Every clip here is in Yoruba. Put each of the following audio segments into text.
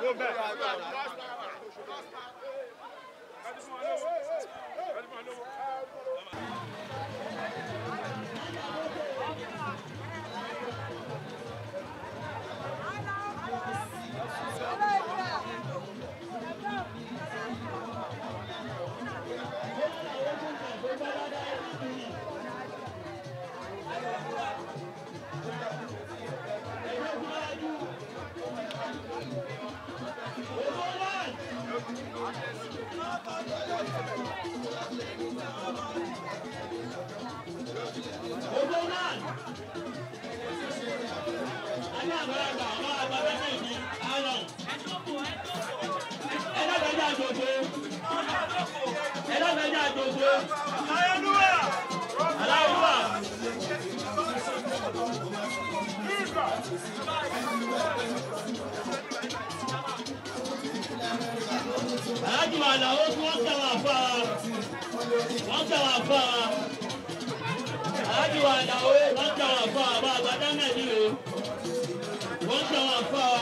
aláàjì wa làwọn tí wọ́n tẹ̀ wá fà á wọ́n tẹ̀ wá fà á aláàjì wa làwọn wọ́n tẹ̀ wá fà á bá àgbàdá nàìjíríà wọ́n tẹ̀ wá fà á.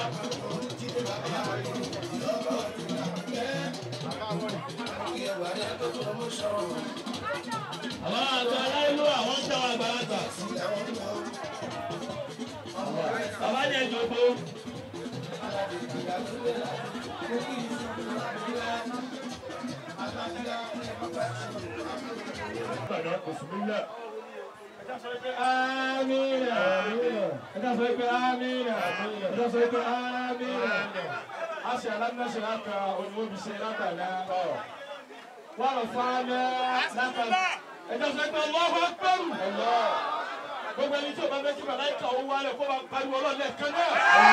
àwọn àgbà aláìlú àwọn tẹ̀ wá àgbàlagbà bàbá ní ẹjọ́ tó. Amina. Ẹ̀ka sọ pé amina. Ẹ̀ka sọ pé amina. A ṣe alámúnáṣe láka onímọ̀bí ṣe látàlá. Wọ́n lọ fún amẹ́ láka. Ẹ̀ka sọ pé ọlọ́wọ́ pẹ̀rù. Gbogbo ẹni tí o bá fẹ́ kí màláìka owó wálẹ̀ kó bá pariwo ọlọ́ọ̀lẹ̀ kan náà.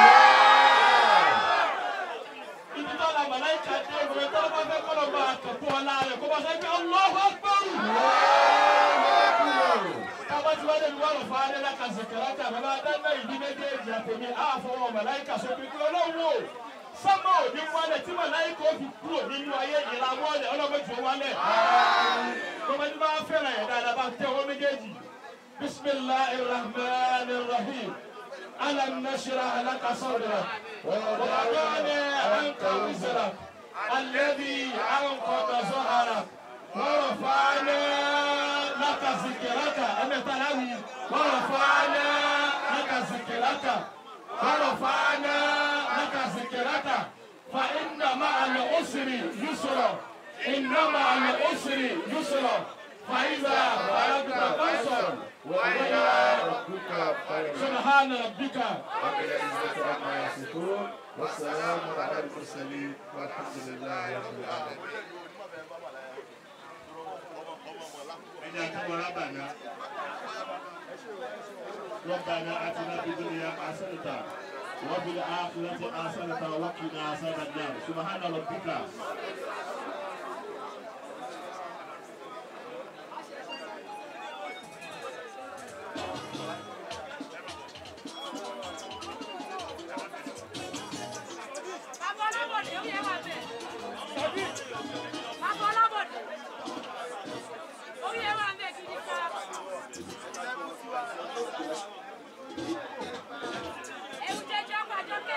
Ibi tó la màláìka dé ìwé tó bá fẹ́ kọ́ lọ bá àkàkọ́ ọ̀la rẹ̀ kó bá sọ pé ọlọ́wọ́ pẹ̀rù kabati wale ni wale faale la kazekerata baba dana ìdí méjèèjì àtẹ̀mí àfọwọ́ màláìka sókè kúrò lọ́wọ́ sábà òní wálẹ̀ tí màláìka ó fi kúrò nínú ayé ìlànà ọ̀lẹ̀ ọlọ́mọdé wálẹ̀. kọ́mọdé bá fẹ́ràn ẹ̀ dáadáa bá tẹ ọwọ́ méjèèjì bisimilahi rahman rahim alam nashra alaka sadra wàlúwàlú anka wizara alẹ́bi ankọ̀tà sọ̀hara wọ́n fàánà laka zikiraka ẹ̀mẹ́tàláwì wọ́n fàánà laka zikiraka wọ́n fàánà laka zikiraka fa inna ma al usri yusra inna ma al usri yusra fa iza balagta fansor wa ila rabbika subhana rabbika رب العزة عما يصفون والسلام على المرسلين والحمد لله رب العالمين ẹni àtúbọ̀ rábànà ربنا آتنا في الدنيا حسنة وفي الآخرة حسنة وقنا عذاب النار سبحان ربك Bàbá Ọlábọ̀dé, ó yẹ wà bẹ̀. Bàbá Ọlábọ̀dé, ó yẹ wà bẹ̀ gidi ká. Ewu jẹjọ pàjọkẹ́.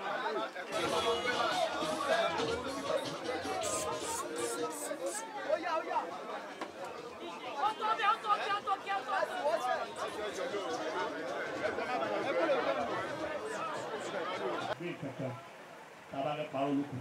Ó tó bẹ́ẹ̀, ó tó bẹ́ẹ̀, ó tó bẹ́ẹ̀, ó tó ní kankan tába fẹ́ parọ́ lóko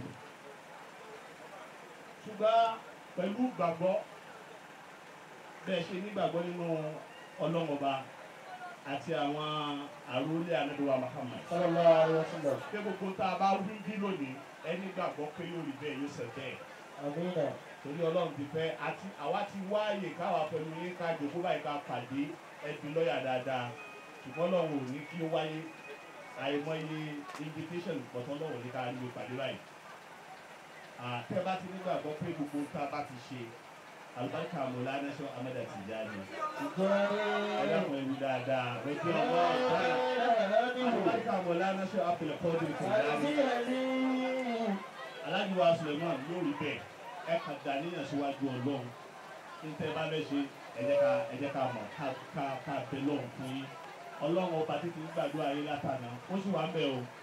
ṣùgbọ́n pẹ̀lú gbàgbọ́ bẹ́ẹ̀ ṣe nígbàgbọ́ nínú ọlọ́mọba àti àwọn àròlé ànábìwá Muhammad sallallahu alaihi wasallam pé gbogbo tá a bá wí bí lónìí ẹni gbàgbọ́ pé yóò rí bẹ́ẹ̀ yóò ṣe bẹ́ẹ̀ amina torí ọlọ́run ti fẹ́ àti àwa ti wáàyè káwa pẹ̀lú yín ká jòkó báyìí ká pàdé ẹbí lọ́ọ̀yà dáadáa ṣùgbọ́n lọ́run ò ní kí ó wáyé àìmọye invitation pọ̀tọ́ lọ́wọ́ ní ká rí pàdé báyìí. àtẹ́ bá ti nígbàgbọ́ pé gbogbo tá a bá ti ṣe alùbáríkà mọ̀lá nation amẹ́dà ti já ni. ẹlẹ́kùn ẹ̀rú dáadáa lọ́jọ́ ọgbà ọ̀tá alùbáríkà mọ̀lá nation apẹ̀lẹ̀ kọ́ọ̀dù ti já ni. alájùwà suleiman lórí bẹ́ẹ̀ ẹ kà dá níyàn síwájú ọlọ́run níta bá bẹ́ ṣe ẹ jẹ́ ká ẹ jẹ́ ká mọ̀ ká ká ká bẹ lọ́run fún yín ọlọ́run ọba títí gbàdúrà yín látàná ó sì wá ń bẹ̀ o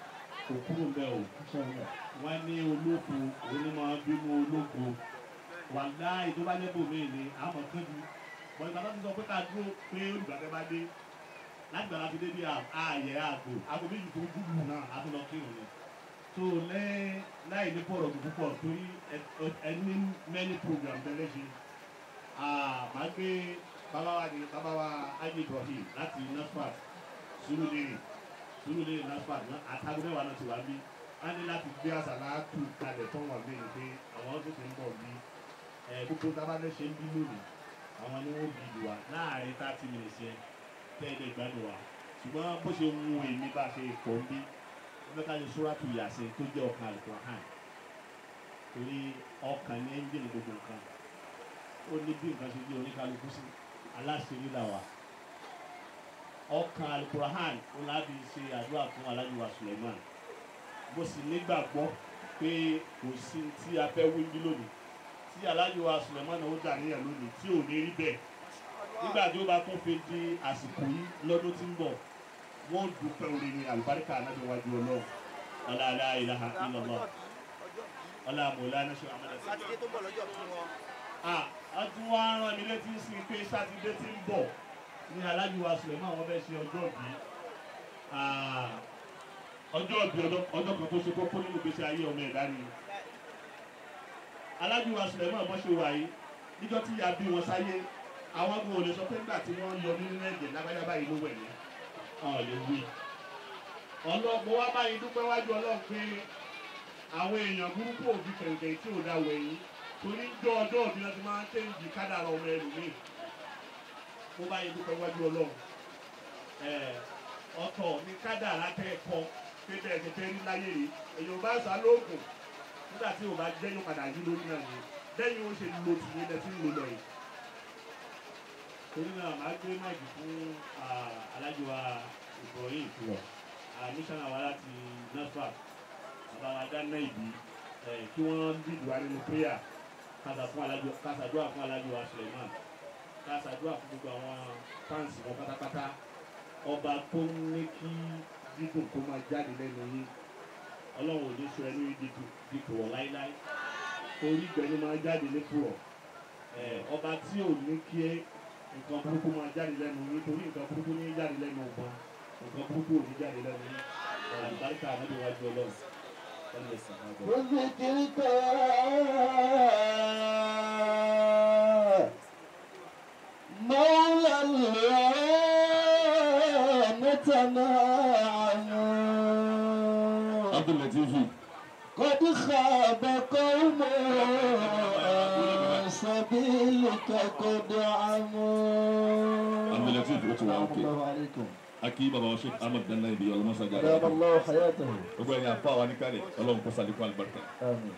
kò kúrò ń bẹ́ o wọ́n ní olóko onímọ̀ bínú olóko wà láì tó bá lébò mí ni àmọ̀ kánjú bọ́n ìgbà tó ti sọ pé ká dúró pé olùgbàgbẹ́ bá dé láti gbàgbà fi dé bí ààyè ààbò aago méjì tó dúdú náà a tún lọ kírun ni so lẹ́yìn láì ní pọ̀rọ̀ tó púpọ̀ torí ẹ ní many program tẹ́lẹ̀ ṣe màá gbé bàbá wa ní bàbá wa ayé ibrahim láti nasfat surulere surulere nasfat àtàgùn mẹ́wàá náà ti wá bí wọ́n ní láti gbé àsàlátù kalẹ̀ tó wọ́n gbé yìí pé àwọn tó ti ń bọ̀ bí gbogbo tábàlẹ̀ ṣe ń bí lónìí àwọn ni wọ́n bí ìlú wa láàrin thirty minutes yẹn tẹ́lẹ̀ gbádùn wa ṣùgbọ́n bó ṣe ń wo èmi bá ṣe pọ̀ ń bí wọ́n ká ṣe sóràtù yàsẹ̀ tó jẹ́ ọkàn alukur'an torí ọkàn ní ẹ́ńjìnì gbogbo nǹkan ó ní bí nǹkan ṣe jẹ́ oníkálukú sí aláṣẹ́rí là wà ọkàn alukur'an ó láti ṣe àdúrà fún alájùwà suleiman mo sì nígbàgbọ́ pé kò sí tí a fẹ́ wí bí lónìí tí alájùwà suleiman ó dà níyà lónìí tí ò ní rí bẹ́ẹ̀ nígbà tí ó bá tún fi di àsìkò yìí lọ́dún tí ń bọ̀ wọ́n dúpẹ́ orin ní àlùbáríkà anábì wájú ọlọ́run ọláàlá ìlàhà ìlọ́lọ́ ọláàmọ̀lá náà ṣe àmàlà sí. sátidé tó ń bọ̀ lọ́jọ́ fún wọn. a tún wá rán mi létí sí pé sátidé tí ń bọ̀ ní alájùwà suleiman wọ́n fẹ́ ṣe ọjọ́ bí ọjọ́ bí ọjọ́ kan tó ṣe kókó nínú ìgbésí ayé ọmọ ẹ̀dá ni alájùwà suleiman bọ́ ṣe wà yìí níjọ́ tí ìyá bí wọn sáyé àwọn ọmọ òde sọ pé nígbà tí wọ́n yọ nínú ẹ̀jẹ̀ lágbájá báyìí ló wẹ̀ ní ọ̀ lè wí. ọlọ́mọ wa báyìí dúpẹ́ wájú ọlọ́run pé àwọn èèyàn burúkú òbí kẹ̀kẹ́ tí ò dá wẹ̀yìn torí jọ ọjọ́ òbí náà ti máa ń tẹ̀yìndì kádàrà ọmọ ẹlòmíì. mo báyìí dúpẹ́ wájú ọlọ́run. ọ̀tọ̀ ní kádàrà kẹ́ẹ̀kọ́ pé bẹ́ẹ̀ ti fẹ́ rí láyé yìí èèyàn bá sá lóògùn nígbà tí ò bá jẹ́ yóò padà yí lórí náà ni lẹ́yìn ó ṣe lo tìyẹn lẹ́sìn lò lọ yìí torí náà máa gbé máìkì fún alájọba ibrahim mísánná wa láti nasfat bàbá wa dáná ìbí kí wọ́n dìbò wa nínú prayer kásàdúrà fún alájọba suleiman kásàdúrà fún gbogbo àwọn fáǹsì wọn pátápátá ọba tó ń ní kí dídùn kó máa jáde lẹ́nu yín ọlọ́run ò ní sọ ẹnu yìí dìbò wọ̀ láíláí torí ìgbẹ́ni máa jáde ní púrọ̀ ọba tí ò ní kí nǹkan burúkú máa jáde lẹ́nu nítorí nǹkan burúkú ní jáde lẹ́nu ọgbọ́n nǹkan burúkú ò ní jáde lẹ́nu ní àlùbáríkà ànábì wájú ọlọ́run ẹni ẹ̀sìn àgbọ̀. وذكرك مولى العامة نعم abdulatifi قد خاب قوم عن سبيلك قد عموا abdulatifi ó ti wà السلام òkè الله عليكم akí baba wa sheikh ahmed danna ibi ọlọmọsá دام jáde الله حياته gbogbo ẹni afa wa ní kálẹ̀ ọlọ́run kó salikun alibarika آمين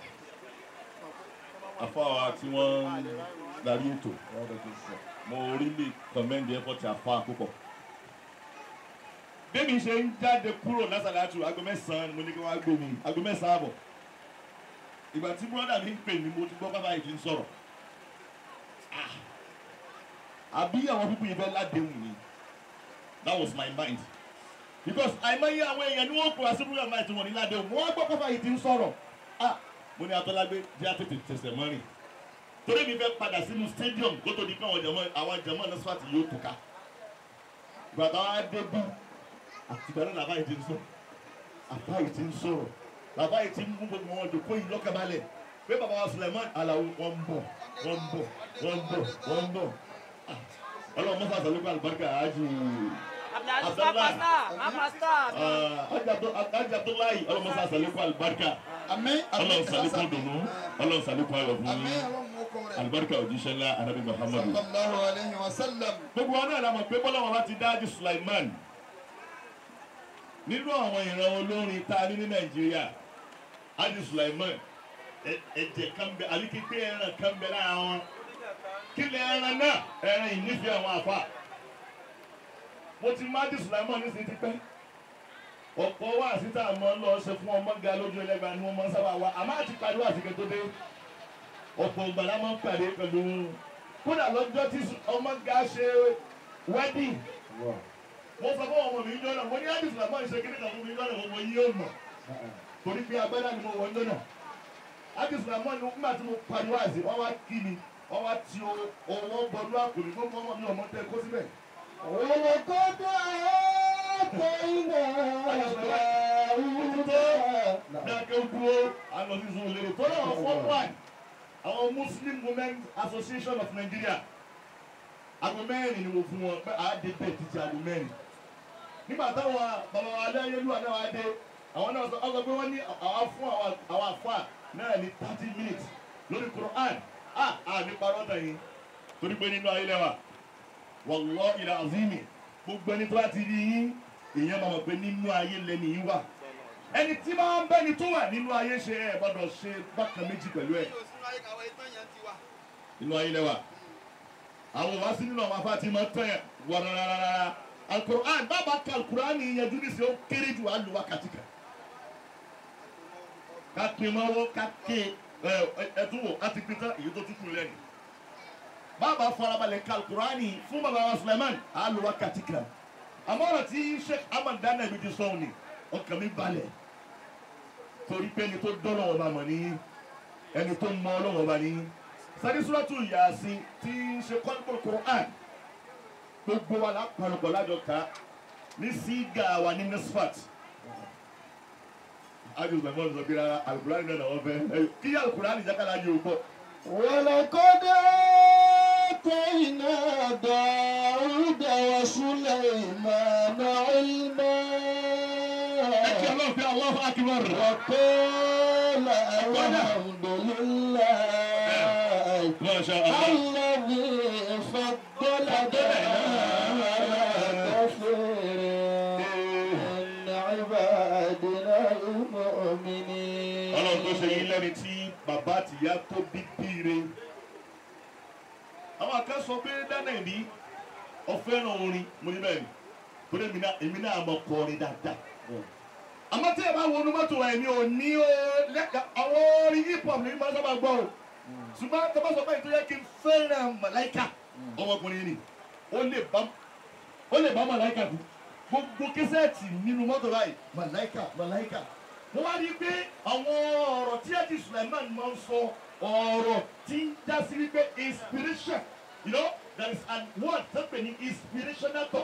afa wa tí wọ́n darí ètò وعليك السلام mo really commend the effort afa púpọ̀. bẹ́ẹ̀ni ṣe ń jáde kúrò lásàlátù aago mẹ́sàn-án mo ní kí wọ́n á gbómi aago mẹ́sàn-án àbọ̀ ìgbà tí bọ́dà mi ń pè mí mo ti gbọ́ bàbá yìí ti ń sọ̀rọ̀ Ah. àbí àwọn pípọ̀ yìí fẹ́ ládéhùn ni that was my mind because àìmọye àwọn èèyàn ni wọ́n kó asébúrò àmọ́ àti wọn ní ládéhùn mo wá gbọ́ bàbá yìí ti ń sọ̀rọ̀ ah mo ní atọ́lágbé jẹ́ àtètè tẹ̀sẹ̀ mọ́rin torí mi fẹ́ padà sínú stadium kó tó di pé àwọn jẹ̀mọ́ àwọn jẹ̀mọ́ náà sọ́ọ̀tì yóò tó ká gbàtà wa dé bí àtìgbà náà làbáyé ti ń sọ̀rọ̀ àbáyé ti ń sọ̀rọ̀ làbáyé ti ń mú gbogbo wọn dòkó yìí lọ́kàbalẹ̀ pé bàbá wa Suleiman Alawo wọn ń bọ̀ wọn ń bọ̀ wọn ń bọ̀ wọn ń bọ̀ Ah, ọlọ́run mọ́sá sàlùkọ́ àlùbáríkà ájì Abdulaziz Pasta, Pasta. ájì Abdullahi ọlọ́run mọ́sá sàlùkọ́ àlùbáríkà àmín ọlọ́run sàlùkọ́ dùnú ọlọ́run sàlùkọ́ ayọ̀ fún àmín yín ọlọ́run mú kọ́ rẹ̀ àlùbáríkà òjíṣẹ́ ńlá anabi Muhammadu. sallallahu alayhi wa sallam gbogbo wa náà la mọ̀ pé bọ́lá wọn bá ti dájú Sulaiman nínú àwọn ìran olórin tá a ní ní Nàìjíríà ájú Sulaiman ẹ- ẹ̀jẹ̀ kan bẹ àbí kíkpé ẹran kan bẹ lára wọn kí lè ẹran náà ẹran ìnífẹ̀ẹ́ àwọn àfa mo ti má ájú Sulaiman ní sí ti pẹ́ ọ̀pọ̀ wá síta àmọ́ lọ ṣe fún ọmọ ga lójú ẹlẹ́gbàá ni wọ́n máa ń sábà wá àmọ́ àti pariwo àsìkè tó dé ọ̀pọ̀ ìgbà la máa ń pàdé pẹ̀lú kódà lọ́jọ́ tí ọmọ ga ṣe wedding mo sọ fún ọmọ mi jọ́nà mo ní àdìsí làmọ́ ìṣe kíní kan fún mi jọ́nà mo yí ó mọ̀ torí pé agbádá ni mo wọ̀ ń lọ́nà ákísùn àmọ́ ni nígbà tí mo pariwo àzì wọ́n wá kí mi wọ́n wá ti o- owó bọnú àpò mi gbogbo ọmọ mi ọmọ tẹ kó síbẹ̀. ولقد آتينا داود dákẹ́ dúró alọ́sí sun olèrè tó náà fọ́ one àwọn muslim women association of nigeria aago mẹ́rin ni mo fún wọn pé àá dé bẹ́ẹ̀ títí aago mẹ́rin nígbà táwọn bàbá wa aláyélúwà náà wá dé àwọn náà sọ ọ sọ pé wọ́n ní àwọn fún àwọn àwọn àfa náà ní thirty minutes lórí quran ah ah ní parọ́ tàn yín torí pé nínú ayé lẹ́wà wàllọ́ ìlà azimi gbogbo ẹni tó bá ti rí yín èèyàn máa mọ̀ pé nínú ayé lẹ́ni yín wà ẹni tí máa ń bẹ́ni tó wà nínú ayé ṣe ẹ gbọ́dọ̀ ṣe bákan méjì pẹ̀lú ẹ̀ nínú ayé lẹ́wà àwọn wá sí nínú àwọn afá tí máa ń tẹ̀ wàràràràrà alukur'an bàbá ka alukur'an ni ìyẹn dúró sí ó kéré jù á lu wákàtí kan ká pin mọ́wọ́ ká ké ẹ ẹtún wò á ti pin tán èyí tó tún kúrò lẹ́nu bàbá farabalẹ̀ ka alukur'an ni fún bàbá wa Suleiman á lu wákàtí kan àmọ́ ọ̀rọ̀ tí Sheikh Ahmad Dana ibi ti sọ̀rọ̀ ni ọkàn mi balẹ̀ torí pé ẹni tó dọ́nà ọba mọ̀ ní ẹni tó mọ ọlọ́wọ́ ọba ní sadisúrọ́tù yàásí tí ń ṣe kọ́ńtò Qur'an gbogbo wa lápapọ̀ lájọ ká ní sígà wa ní nisfat ájú gbẹ̀mọ́ sọ bí rárá alukurani náà wọ́n fẹ́ kí alukurani jákàlá yóò gbọ́. ولقد آتينا داود وسليمان علما ẹ kí ọlọ́run fi Allahu akbar. وقال الحمد لله Masha Allah. الذي فضلنا على كثير من عبادنا المؤمنين ọlọ́run tó ṣe yín lẹ́ni tí bàbá àtìyá tó bí bíire. àwọn akẹ́ sọ pé dáná ìní ọ̀fẹ́ràn orin mo ní bẹ́ẹ̀ ni torí èmi náà èmi náà mọ̀ kọrin dáadáa. àmọ́ tí ẹ bá wọnú mọ́tò wa èmi ò ní o lẹ́ka àwọn orin hip hop ní máa sábà gbọ́ o ṣùgbọ́n tó bá sọ pé ìtọ́jú kí n fẹ́ràn màláìka ọmọkùnrin ni ó lè bá ó lè bá màláìka kú gbogbo kẹsẹ̀tì nínú mọ́tò báyìí màláìka màláìka mo wá rí i pé àwọn ọ̀rọ̀ tí ẹ̀jì Suleiman máa ń sọ ọ̀rọ̀ tí ń já sí wípé inspiration you know there is an word tó pè ní inspirational talk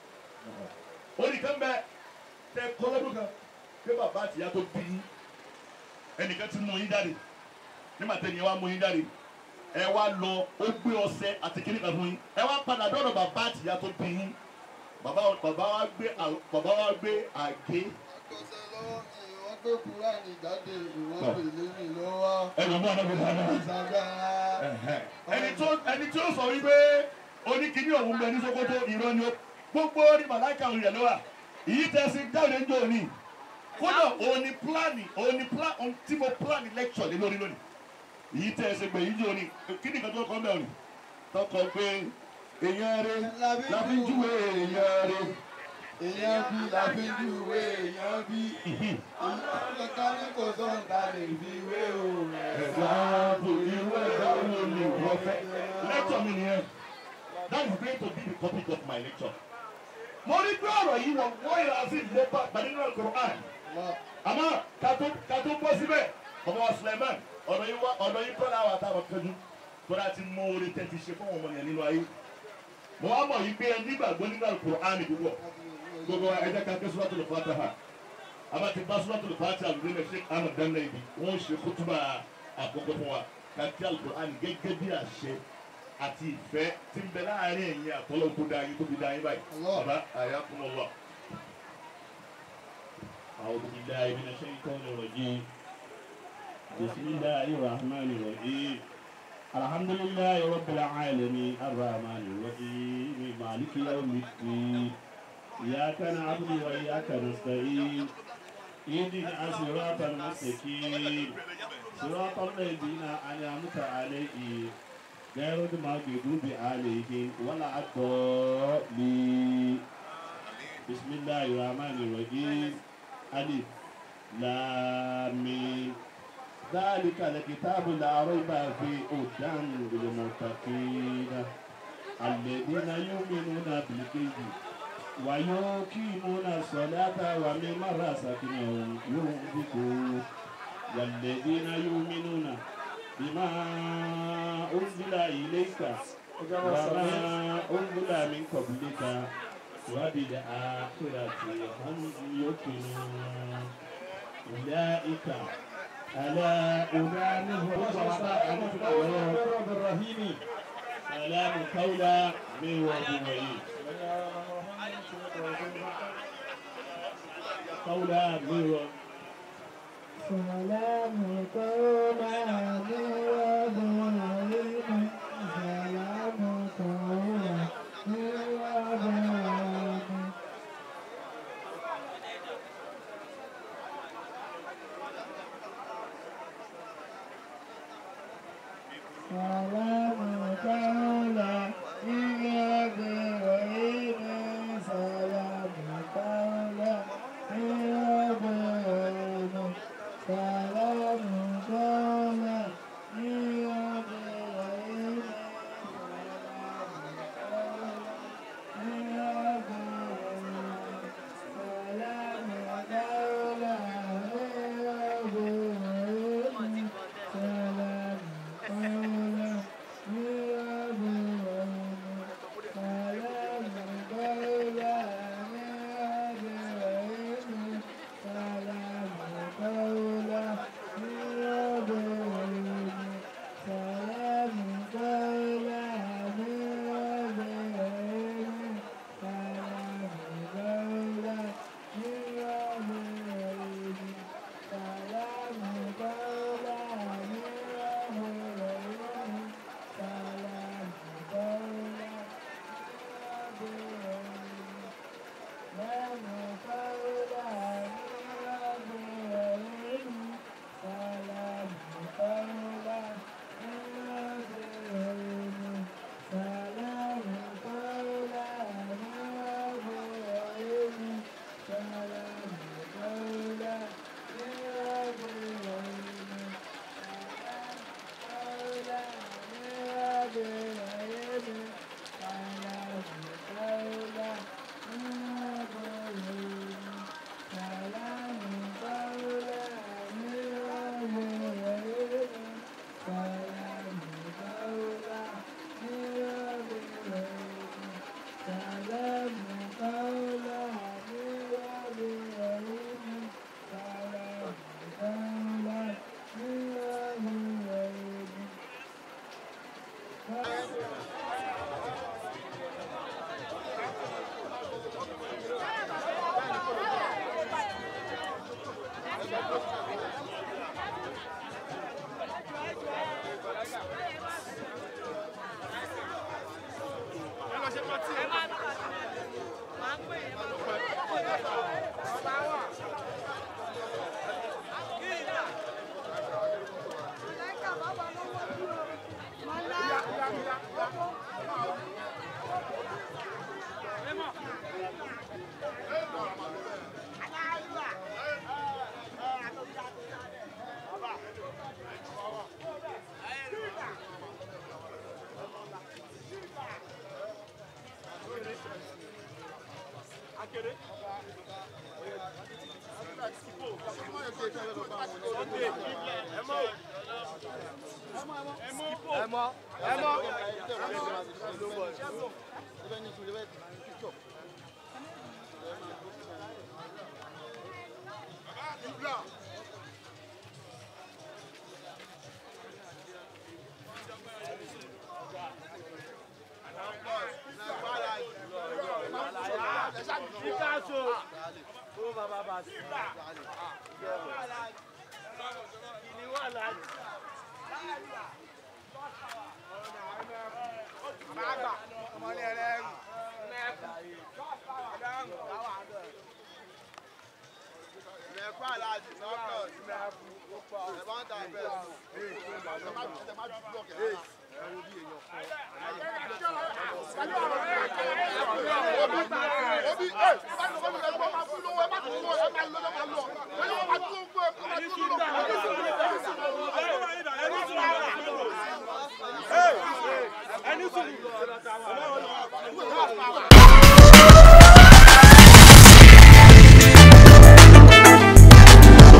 oníkan bẹ tẹ kọlọ́dún kan pé bàbá àtìyá tó bí yín ẹnìkan ti mú yín jáde nígbà tẹ́ni ẹ wá mú yín jáde ẹ wá lọ ó gbé ọṣẹ àti kíní kan fún yín ẹ wá padà dọ́dọ̀ bàbá àtìyá tó bí yín bàbá bàbá wa gbé à- bàbá wa gbé àgé Àgbọ̀sẹ̀ lọ́wọ́ mi, wọ́n gbé Kúránì jáde, ìwọ́n pèlè mi lọ́wọ́. ẹnu mọ́ ọ̀nà gbogbo àná. Ìsàgbára. ẹni tó ẹni tí ó sọ wípé oníkíní òun bẹ ní Sókótó irọ́ ni ó gbogbo ní màláìka òun yẹn ló wà èyí tẹ̀sí jáde ń jò ní kódà òun ni pílánì òun ni pílánì òun tí mo pílánì lẹ́kṣọ̀ lé lórí lónìí èyí tẹ̀sí gbè yín jò ní kí ni nǹkan tó kọ́ mẹ́rin tọkọ pé èèyàn rẹ láfi júwe èèyàn rẹ Èèyàn bí la fi ń júwe èèyàn bí. Ìlú ká ní kò sọ̀ǹda lè fi wé o. ẹ̀dáàbò irú ẹ̀dáàbò ni wọ́n fẹ́ lẹ́kṣọ̀ mi nìyẹn that is going to be the topic of my lecture. mo rí pé ọ̀rọ̀ yìí wọ̀ wọ́n yẹra sí ilé bá gbadínú Al-Qur'an àmọ́ kátó kátó bọ́ síbẹ̀ ọmọ wa Suleiman ọ̀dọ̀ yìí wá ọ̀dọ̀ yìí kọ́lá wa táwọn kẹjú tọ́lá ti mọ orí tẹ́tí ṣe fún ọmọ yẹn nínú ayé mo wá mọ̀ yìí pé ẹ nígbàgbọ́ nínú Al-Qur'an púpọ̀ gbogbo wa ẹ jẹ́ ká ké Suratul Fatiha àbá ti bá Suratul Fatiha àlùdé lè ṣe Ahmad Danna ibi wọ́n ṣe kútúbà àkọ́kọ́ fún wa ká kí Al-Qur'an gẹ́gẹ́ bí àṣẹ àti ìfẹ́ tí ń bẹ láàárín ẹ̀yin àtọ́lọ́ tó dá yín tó fi dá yín báyìí Allah. bàbá ayakumullah. أعوذ بالله من الشيطان الرجيم بسم الله الرحمن الرحيم الحمد لله رب العالمين الرحمن الرحيم مالك يوم الدين إياك نعبد وإياك نستعين اهدنا الصراط المستقيم صراط الذين أنعمت عليهم غير المغضوب عليهم ولا الضالين بسم الله الرحمن الرحيم ألف لام ميم ذلك الكتاب لا ريب فيه هدى للمتقين الذين يؤمنون بالغيب ويقيمون الصلاة ومما رزقناهم ينفقون والذين يؤمنون بما أنزل إليك وما أنزل من قبلك وبالآخرة هم يوقنون أولئك على أولئك رب الرحيم سلام قولا من رب رحيم قولا من رب سلام قولا من رب رحيم سلام قولا من رب رحيم سلام قولا من رب رحيم سلام قولا من رب رحيم سلام قولا من رب رحيم من رب رحيم سلام قولا من رب رحيم سلام قولا من رب رحيم سلام قولا من رب رحيم سلام قولا من رب رحيم سلام قولا من رب رحيم سلام قولا من رب رحيم سلام قولا من رب رحيم سلام قولا ẹni sùn.